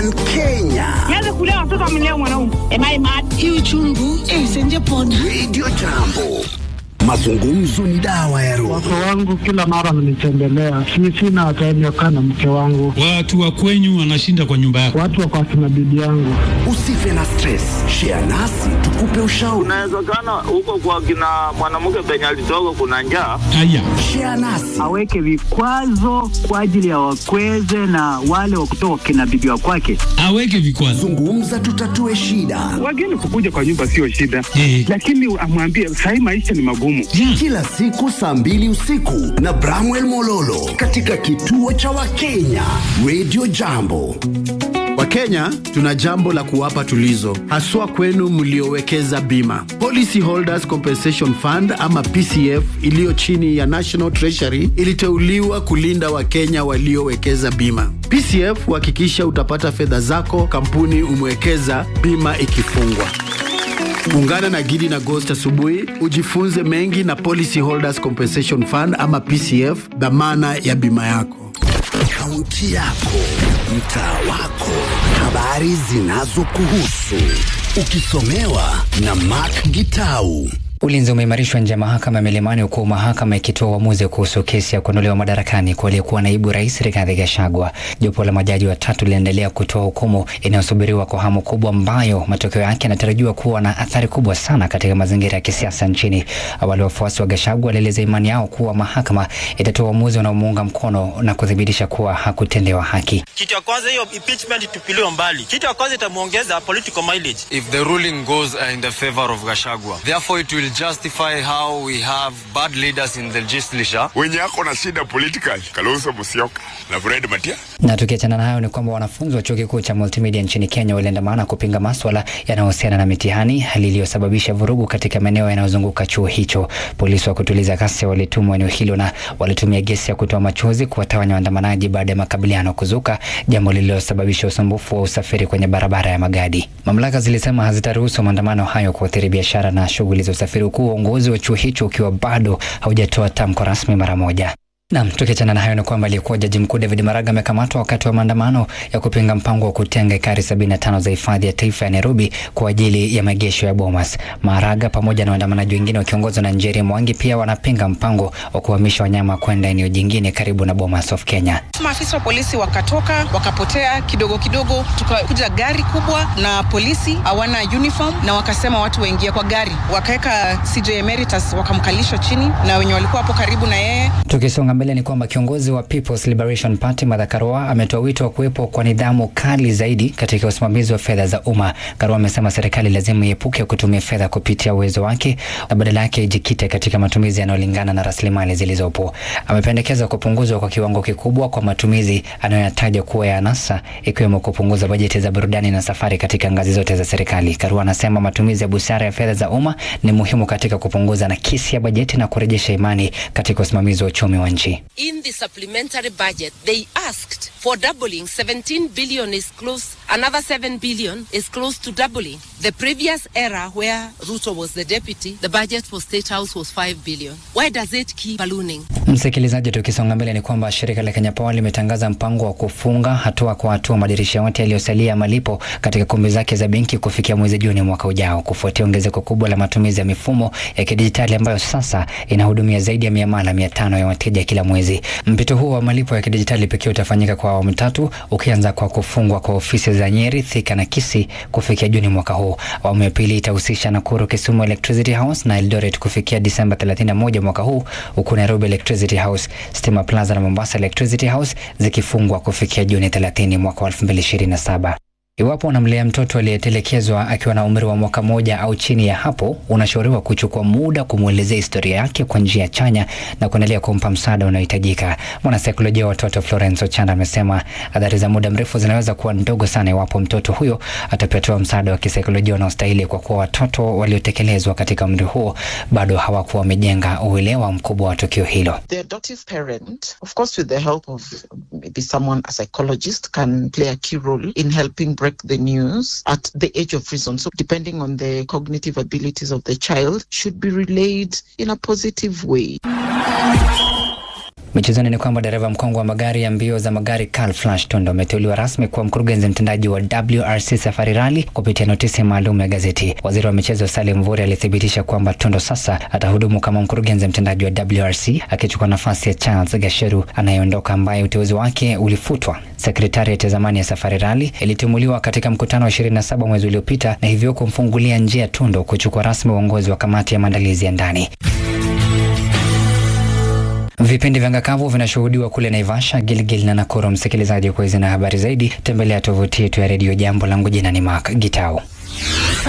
One Kenya. Nianze kulea watoto amlea mwanaume. Am I mad? Hii uchungu eh, senje pona. Radio Jambo. Mazungumzo ni dawa ya roho. Wake wangu kila mara mnitembelea, si sina time ya kukaa na mke wangu. Watu wa kwenyu wanashinda kwa nyumba yako. Watu wako akina bibi yangu. Usife na stress. Share nasi tukupe ushauri. Inawezekana huko kwa kina mwanamke penye alitoka kuna njaa. Haya, Share nasi. aweke vikwazo kwa ajili ya wakweze na wale wa kutoka kina bibi wa kwake. aweke vikwazo. Zungumza tutatue shida. Wageni kukuja kwa nyumba sio shida, Eh. lakini amwambie sahii maisha ni magumu. Yeah. Kila siku saa mbili usiku na Bramwell Mololo katika kituo cha Wakenya Radio Jambo. Wakenya tuna jambo la kuwapa tulizo, haswa kwenu mliowekeza bima. Policy Holders Compensation Fund ama PCF iliyo chini ya National Treasury iliteuliwa kulinda Wakenya waliowekeza bima. PCF huhakikisha utapata fedha zako kampuni umewekeza bima ikifungwa. Ungana na Gidi na Ghost asubuhi ujifunze mengi na Policy Holders Compensation Fund ama PCF, dhamana ya bima yako. Kaunti yako, mtaa wako, habari zinazokuhusu, ukisomewa na Mark Gitau. Ulinzi umeimarishwa nje ya mahakama ya Milimani huku mahakama ikitoa uamuzi kuhusu kesi ya kuondolewa madarakani kwa aliyekuwa naibu rais Rigathi Gachagua. Jopo la majaji watatu linaendelea kutoa hukumu inayosubiriwa kwa hamu kubwa, ambayo matokeo yake yanatarajiwa kuwa na athari kubwa sana katika mazingira ya kisiasa nchini. Awali wafuasi wa Gachagua walieleza imani yao kuwa mahakama itatoa uamuzi unaomuunga mkono na kuthibitisha kuwa hakutendewa haki. Kitu ya kwanza hiyo impeachment itupiliwe mbali. Kitu ya kwanza itamuongeza political mileage. if the ruling goes uh, in the favor of Gashagwa. Therefore, it will justify how we have bad leaders in the legislature. wenye ako na shida political Kalonzo Musyoka na Fred Matia. Na tukiachana na hayo ni kwamba wanafunzi wa chuo kikuu cha Multimedia nchini Kenya waliandamana kupinga maswala yanayohusiana na mitihani, hali iliyosababisha vurugu katika maeneo yanayozunguka chuo hicho. Polisi wa kutuliza ghasia walitumwa eneo hilo na walitumia gesi ya kutoa machozi kuwatawanya waandamanaji baada ya makabiliano kuzuka, jambo lililosababisha usumbufu wa usafiri kwenye barabara ya Magadi. Mamlaka zilisema hazitaruhusu maandamano hayo kuathiri biashara na shughuli za usafiri, huku uongozi wa chuo hicho ukiwa bado haujatoa tamko rasmi mara moja. Nam, tukiachana na hayo ni kwamba aliyekuwa jaji mkuu David Maraga amekamatwa wakati wa maandamano ya kupinga mpango wa kutenga ekari 75 za hifadhi ya taifa ya Nairobi kwa ajili ya maegesho ya Bomas. Maraga pamoja na waandamanaji wengine wakiongozwa na Njeri Mwangi pia wanapinga mpango wa kuhamisha wanyama kwenda eneo jingine karibu na Bomas of Kenya. Maafisa wa polisi wakatoka wakapotea kidogo kidogo, tukakuja gari kubwa na polisi hawana uniform, na wakasema watu waingie kwa gari, wakaweka CJ Emeritus wakamkalisha chini na wenye walikuwa hapo karibu na yeye Tukisonga mbele ni kwamba kiongozi wa People's Liberation Party Martha Karua ametoa wito wa kuwepo kwa nidhamu kali zaidi katika usimamizi wa fedha za umma. Karua amesema serikali lazima iepuke kutumia fedha kupitia uwezo wake na badala yake ijikite katika matumizi yanayolingana na rasilimali zilizopo. Amependekeza kupunguzwa kwa kiwango kikubwa kwa matumizi anayoyataja kuwa ya anasa, ikiwemo kupunguza bajeti za burudani na safari katika ngazi zote za serikali. Karua anasema matumizi ya busara ya fedha za umma ni muhimu katika kupunguza nakisi ya bajeti na kurejesha imani katika usimamizi wa uchumi wa nchi. In the supplementary budget, they asked for doubling. 17 billion is close, another 7 billion is close to doubling. The previous era where Ruto was the deputy, the budget for State House was 5 billion. Why does it keep ballooning? Msikilizaji, tukisonga mbele ni kwamba shirika la Kenya Power limetangaza mpango wa kufunga hatua kwa hatua madirisha yote yaliyosalia ya malipo katika kumbi zake za benki kufikia mwezi Juni mwaka ujao, kufuatia ongezeko kubwa la matumizi ya mifumo ya kidijitali ambayo sasa inahudumia zaidi ya miamala mia tano ya wateja kila mwezi. Mpito huo wa malipo ya kidijitali pekee utafanyika kwa awamu tatu, ukianza kwa kufungwa kwa ofisi za Nyeri, Thika na Kisii kufikia Juni mwaka huu. Awamu ya pili itahusisha Nakuru, Kisumu Electricity House na Eldoret kufikia Disemba 31 mwaka huu, huku Nairobi Electricity House, Stima Plaza na Mombasa Electricity House zikifungwa kufikia Juni 30 mwaka wa 2027. Iwapo unamlea mtoto aliyetelekezwa akiwa na umri wa mwaka moja au chini ya hapo, unashauriwa kuchukua muda kumwelezea historia yake kwa njia chanya na kuendelea kumpa msaada unaohitajika. Mwanasaikolojia wa watoto Florence Ochanda amesema athari za muda mrefu zinaweza kuwa ndogo sana iwapo mtoto huyo atapatiwa msaada wa kisaikolojia unaostahili, kwa kuwa watoto waliotekelezwa katika umri huo bado hawakuwa wamejenga uelewa mkubwa wa tukio hilo. The adoptive parent, of course, with the help of maybe someone, a psychologist, can play a key role in helping break the news at the age of reason. So, depending on the cognitive abilities of the child, should be relayed in a positive way. Michezoni ni kwamba dereva mkongwe wa magari ya mbio za magari Carl Flash Tondo ameteuliwa rasmi kuwa mkurugenzi mtendaji wa WRC Safari Rally kupitia notisi maalum ya gazeti. Waziri wa michezo Salim Mvurya alithibitisha kwamba Tondo sasa atahudumu kama mkurugenzi mtendaji wa WRC akichukua nafasi ya Charles Gasheru anayeondoka ambaye uteuzi wake ulifutwa. Sekretariat ya zamani ya Safari Rally ilitimuliwa katika mkutano wa 27 mwezi uliopita na hivyo kumfungulia njia Tondo kuchukua rasmi uongozi wa kamati ya maandalizi ya ndani. Vipindi vya ngakavu vinashuhudiwa kule Naivasha, Gilgil na Nakuru. Msikilizaji, kwa hizi na habari zaidi, tembelea tovuti yetu ya redio Jambo. Langu jina ni Mark Gitau.